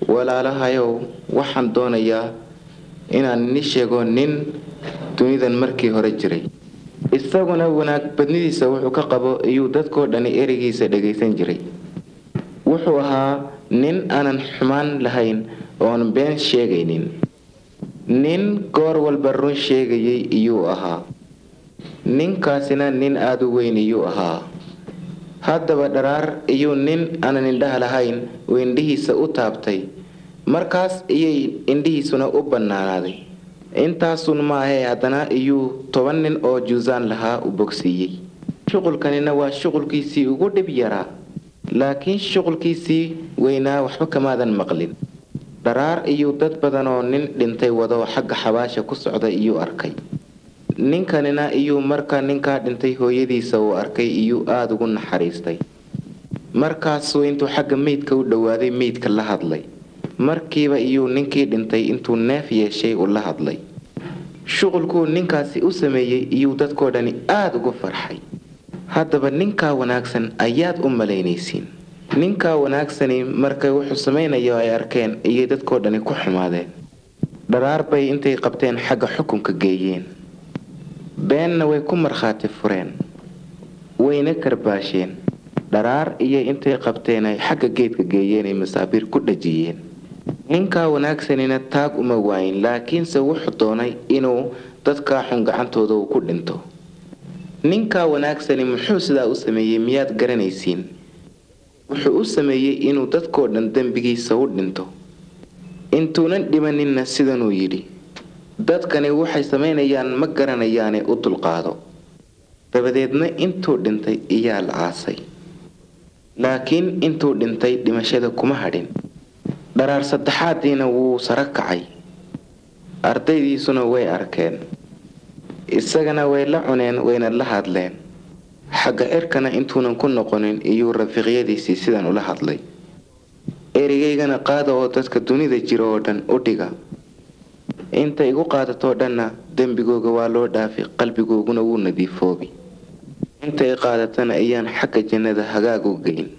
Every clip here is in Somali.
walaalahayow waxaan doonayaa inaan ni sheego nin dunidan markii hore jiray isaguna wanaag badnidiisa wuxuu ka qabo iyuu dadkoo dhani ereygiisa dhagaysan jiray wuxuu ahaa nin aanan xumaan lahayn oon been sheegaynin nin goor walba run sheegayay iyuu ahaa ninkaasina nin aada u weyn iyuu ahaa haddaba dharaar iyuu nin aanan indhaha lahayn uu indhihiisa u taabtay markaas iyay indhihiisuna u bannaanaaday intaasun maahee haddana iyuu toban nin oo juusaan lahaa u bogsiiyey shuqulkanina waa shuqulkiisii ugu dhib yaraa laakiin shuqulkiisii weynaa waxba kamaadan maqlin dharaar iyuu dad badan oo nin dhintay wado xagga xabaasha ku socda iyuu arkay ninkanina iyuu marka ninkaa dhintay hooyadiisa uu arkay iyuu aada ugu naxariistay markaasuu intuu xagga meydka u dhowaaday meydka la hadlay markiiba iyuu ninkii dhintay intuu neef yeeshay u la hadlay shuqulkuu ninkaasi u sameeyey iyuu dadkoo dhani aada ugu farxay haddaba ninkaa wanaagsan ayaad u malaynaysiin ninkaa wanaagsani markay wuxuu samaynayo ay arkeen iyay dadkoo dhani ku xumaadeen dharaar bay intay qabteen xagga xukunka geeyeen beenna way ku markhaati fureen wayna karbaasheen dharaar iyo intay qabteen ay xagga geedka geeyeen ay masaabiir ku dhajiyeen ninkaa wanaagsanina taag uma waayin laakiinse wuxuu doonay inuu dadkaa xun gacantooda uu ku dhinto ninkaa wanaagsani muxuu sidaa u sameeyey miyaad garanaysiin wuxuu u sameeyey inuu dadkoo dhan dembigiisa u dhinto intuunan dhimaninna sidanuu yidhi dadkani waxay samaynayaan ma garanayaane u dulqaado dabadeedna intuu dhintay iyaa la aasay laakiin intuu dhintay dhimashada kuma hadhin dharaar saddexaadiina wuu saro kacay ardaydiisuna way arkeen isagana way la cuneen wayna la hadleen xagga cirkana intuunan ku noqonin iyuu rafiiqyadiisii sidan ula hadlay erigaygana qaada oo dadka dunida jira oo dhan u dhiga inta igu qaadatoo dhanna dembigooga waa loo dhaafi qalbigooguna wuu nadiifoobi intay qaadatana ayaan xagga jannada hagaag u geyn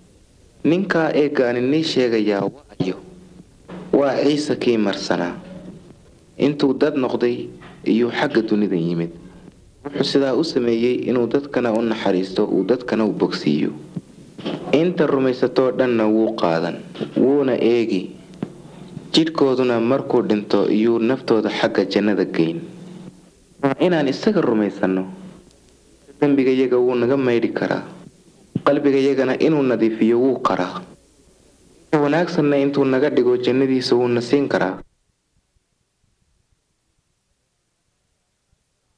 ninkaa eegaani nii sheegayaa waayo waa ciise kii marsanaa intuu dad noqday iyuu xagga dunida yimid wuxuu sidaa u sameeyey inuu dadkana u naxariisto uu dadkana u bogsiiyo inta rumaysatoo dhanna wuu qaadan wuuna eegi jidhkooduna markuu dhinto iyuu naftooda xagga jannada geyn waa inaan isaga rumaysanno dembigayaga wuu naga maydhi karaa qalbigayagana inuu nadiifiyo wuu qaraa wanaagsanna intuu naga dhigo jannadiisa wuuna siin karaa